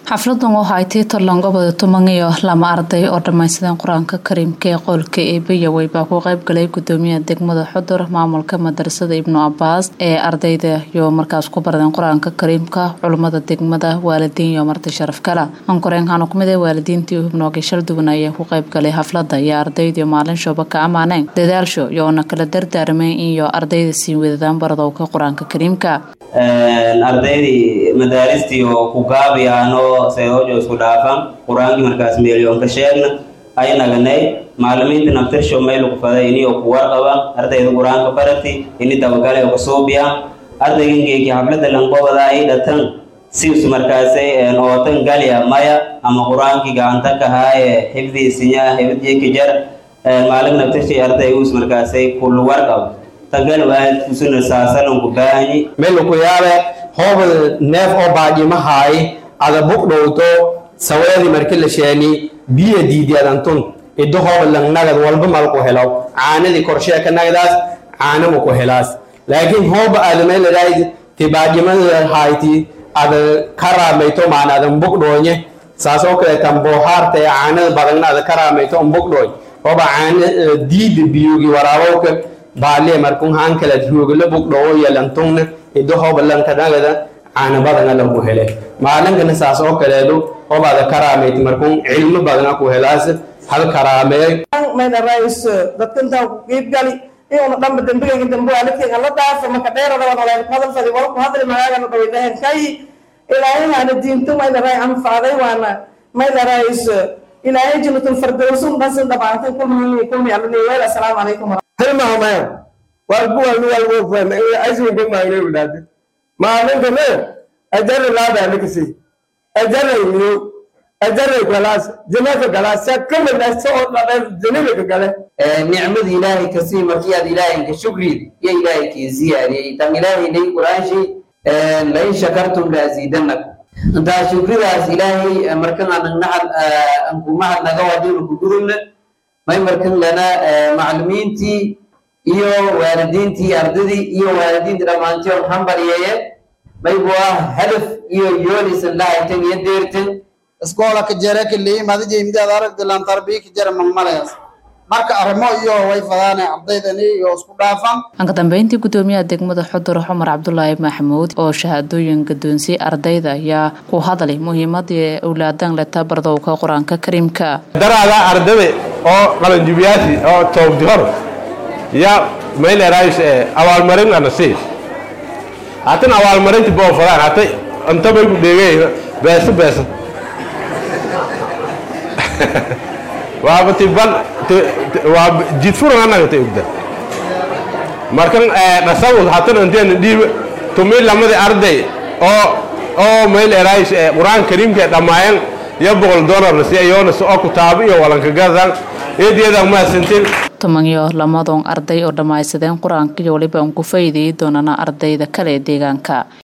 xafladan waxa ay tii todlan goboda tuman iyo lama arday oo dhammaysadeen qur-aanka kariimka ee qoolka eebiyawey baa ku qaybgalay gudoomiyaha degmada xudur maamulka madarasada ibnu cabaas ee ardayda iyo markaas ku baradeen qur-aanka kariimka culummada degmada waalidiin iyo marti sharaf kale ankoreenkaana kumid ee waalidiintii hubnoogay shal duwan ayaa ku qaybgalay xaflada iyo ardaydiiyo maalin shooba ka ammaaneen dadaalsho iyoona kala dardaarmeen iyo ardayda sii wadadaan baradowka qur-aanka kariimka ardaydii madaaristii oo ku gaabiyaano seedoojo isku dhaafan qur-aankii markaas meelyoonka sheegna ay naganay macalimiinta naftirsho meylu ku faday inio ku warqaba ardayda qur-aanka barati ini dabagale oo kasuubiya ardaygangeeki xaflada lanqobada ay dhatan sius markaasay ootan galya maya ama qur-aankii gacanta kahaaye xifdiisinya xifdjikijar maalin naftirshay arday uus markaasay kulu warqab tagal waadkusuna saasananku baahanyi melu ku yaabe hooba neef oo baadhimahaay ada bugdhowto saweedi marki la sheeni biya diidiadantun iddo hooba langnagad walba malku helaw caanadii korsheeka nagdaas caanama ku helaas laakiin hooba aadameeladayd ti baadhimada hayti ada karaamayto maana adan bugdhoonye saasoo kale tamboohaarta ee caanada badagna ada karaamayto on bugdhooy hooba caana diida biyugi waraabowka baaliya markun hankala ruugala bugdhowo yalantungna iddo hooba lankanagada caana badana lagu hele maalinkana saas oo kaleedu hobaada karaamayt markun cilmo badana ku helaas hal karaameey maydarais dadkantaa ku qiibgali iuna dhanba dembigayga dambe waalidkayga la dhaafa marka dheerada wadaleyn hadal fadi walku hadli magaagana dhawaydahen kay ilaahayhaana diinto maydaray anfacday waana maydarais ilaahay jannatul firdawsun dhasin dhabaantay kulmi kulmi alani weel assalaamu calaykum tilmaamaya walkuwalwalwofaisinkamagneudade maalinkane ajara laadanikasi ajarayniyo ajaray galaas janaka galaas sakamadaso oo dhadheer janabika gale nicmada ilaahay kasii markii aad ilaahay ka shukrid iyo ilaahay kii ziyaadiyey tan ilaahay nay qur-aanshi lain shakartum laasiidanakum intaa shukridaas ilaahay markan anagnahad ankumahad naga wadinu kugudubna may markan lana maclumiintii iyo waalidiintii ardadii iyo waalidiinta dhammaantii on hambalyeeye maybu ah hadaf iyo yoolisan lahaytan iyo deertan iskoola ka jere kiliyi madija imdaad aragdilan tarbiya ka jere magmalayas marka arrimo iyo way fadaane ardaydani iyo isku dhaafan anka dambeyntii gudoomiyaha degmada xudur cumar cabdulaahi maxamuud oo shahaadooyin gadoonsiyey ardayda ayaa ku hadlay muhiimadii awlaadan leta bardowka qur-aanka kariimka daraada ardada oo qalanjubiyaasi oo toogdi hor ya maylerais abaalmarin ana sii hatan abaalmarinti boofadaan hata inta bay ku dheegay beeso beeso waaba ti ban waa jidfuran anaga ta ogda markan dhasawus hatan inteena dhiiba tumi lamadi arday oo oo maylerais qur-aan kariimka dhammaayan iyo boqol dolarna si ayoona si oo kutaabo iyo walankagadan eedeedan mahadsantiin toban iyo lamadon arday oo dhammaysadeen qur-aanka iyo waliba aan ku faa'iideeyi doonana ardayda kale ee deegaanka